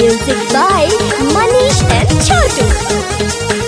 Music by Manish and Chotu.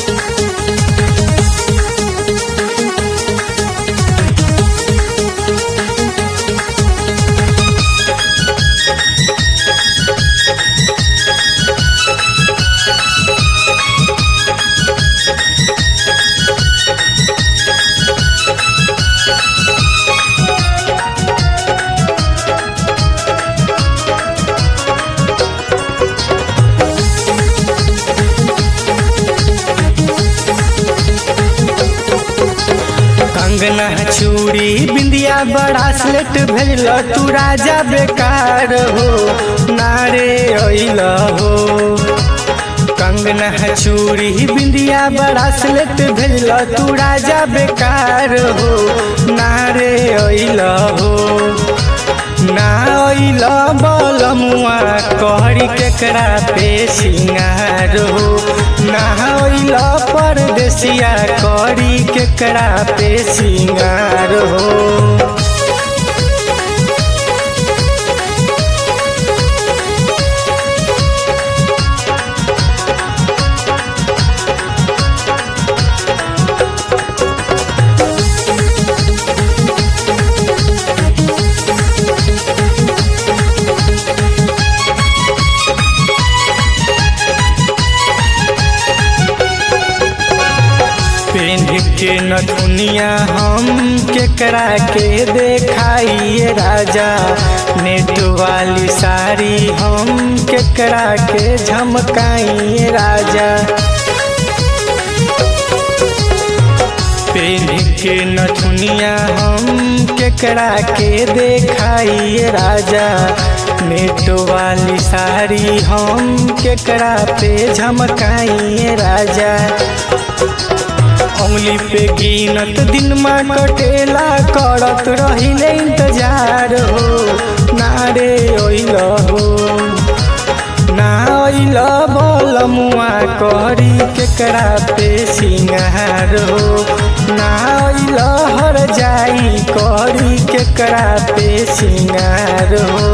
कंगना चूड़ी बिंदिया बड़ा स्लेट भेजल तू राजा बेकार हो नारे अइल हो कंगना चूड़ी बिंदिया बड़ा स्लेट भेजल तू राजा बेकार हो नारे अइल हो ना अइल बलमुआ कहरी केकरा पे सिंगार हो ना अइल परदेसिया करी केकरा पे सिंगार हो पेन के नथुनिया हम केकरा के देखाइए राजा नेट वाली साड़ी हम केकरा के झमकाइए राजा पेन के नथुनिया हम केकरा के देखाइए राजा नेट वाली साड़ी हम केकरा पे झमकाइए राजा उंगली पे गिनत दिन में कटेला करत रहिले इंतजार हो नारे ओइल हो ना ओइल बलमुआ करी केकरा पे सिंगार हो ना ओइल हर जाई करी केकरा पे सिंगार हो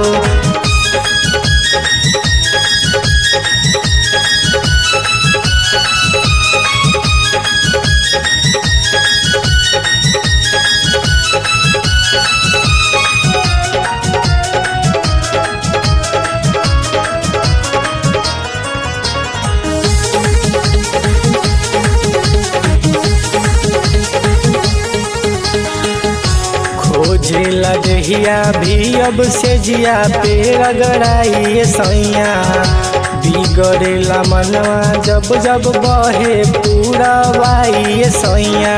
खोजे लजहिया भी अब से जिया पे रगड़ाइए सैया बिगड़ेला मनवा जब जब बहे पूरा वाइए सैया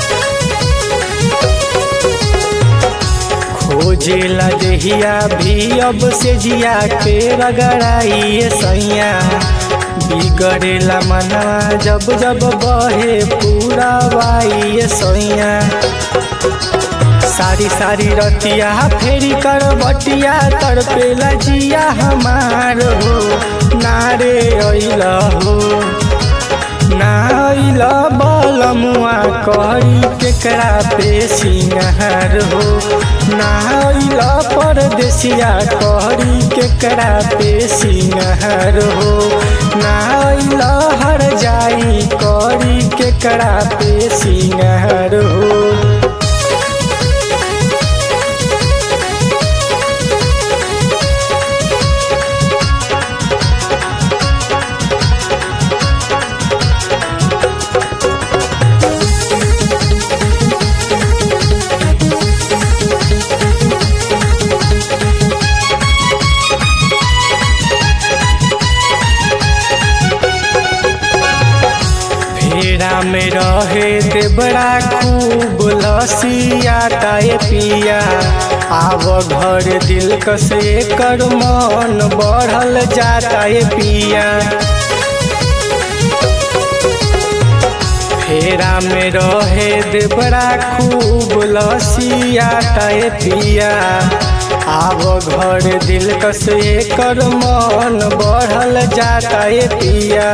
खोजे लजहिया भी अब से जिया के रगड़ाइए सैया बिगड़ेला मनवा जब जब बहे पूरा वाइए सैया सारी सारी रतिया फेरी कर बटिया तड़पेला जिया हमार हो नारे अइल हो ना अइल बलमुआ करी केकरा पे सिंगार हो ना अइल परदेसिया करी केकरा पे सिंगार हो ना अइल हर जाई करी केकरा पे सिंगार हो फेरा में रहे ते बड़ा खूब लसिया ताए पिया आव घर दिल कसे कर मन बढ़ल जाता है पिया फेरा में रहे दे बड़ा खूब लसिया ताए पिया आव घर दिल कसे कर मन बढ़ल जाता है पिया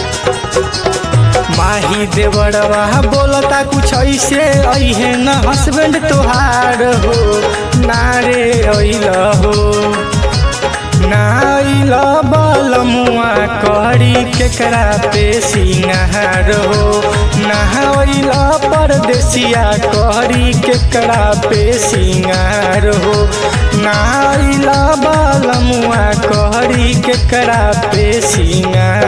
माही देवरवा बोलता कुछ ऐसे अहे न हस्बैंड तोहार हो नारे अइल हो नाइल बलमुआ करी केकरा पे सिंगार हो नहाइल परदेसिया करी केकरा पे सिंगार हो नाइल बलमुआ करी केकरा पे सिंगार